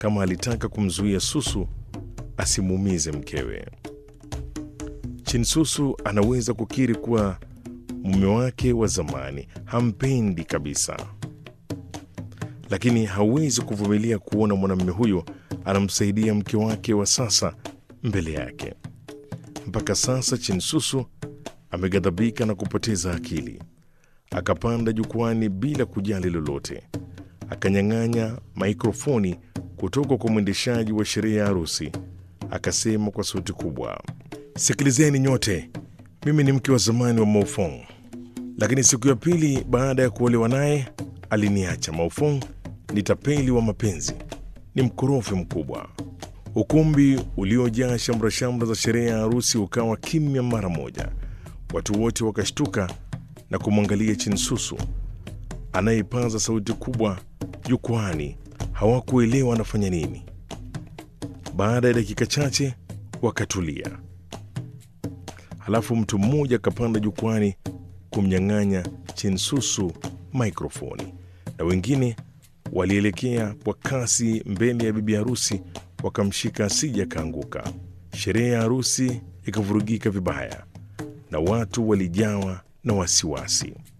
kama alitaka kumzuia Susu asimuumize mkewe. Chinsusu anaweza kukiri kuwa mume wake wa zamani hampendi kabisa, lakini hawezi kuvumilia kuona mwanamume huyo anamsaidia mke wake wa sasa mbele yake. Mpaka sasa Chinsusu ameghadhabika na kupoteza akili. Akapanda jukwani bila kujali lolote, akanyang'anya maikrofoni kutoka kwa mwendeshaji wa sherehe ya harusi, akasema kwa sauti kubwa, sikilizeni nyote, mimi ni mke wa zamani wa Maofong, lakini siku ya pili baada ya kuolewa naye aliniacha. Maofong ni tapeli wa mapenzi, ni mkorofi mkubwa. Ukumbi uliojaa shamra-shamra za sherehe ya harusi ukawa kimya mara moja. Watu wote wakashtuka na kumwangalia Chinsusu anayepaza sauti kubwa jukwani. Hawakuelewa anafanya nini. Baada ya dakika chache wakatulia, halafu mtu mmoja akapanda jukwani kumnyang'anya Chinsusu maikrofoni, na wengine walielekea kwa kasi mbele ya bibi harusi wakamshika asije akaanguka. Sherehe ya harusi ikavurugika vibaya na watu walijawa na wasiwasi.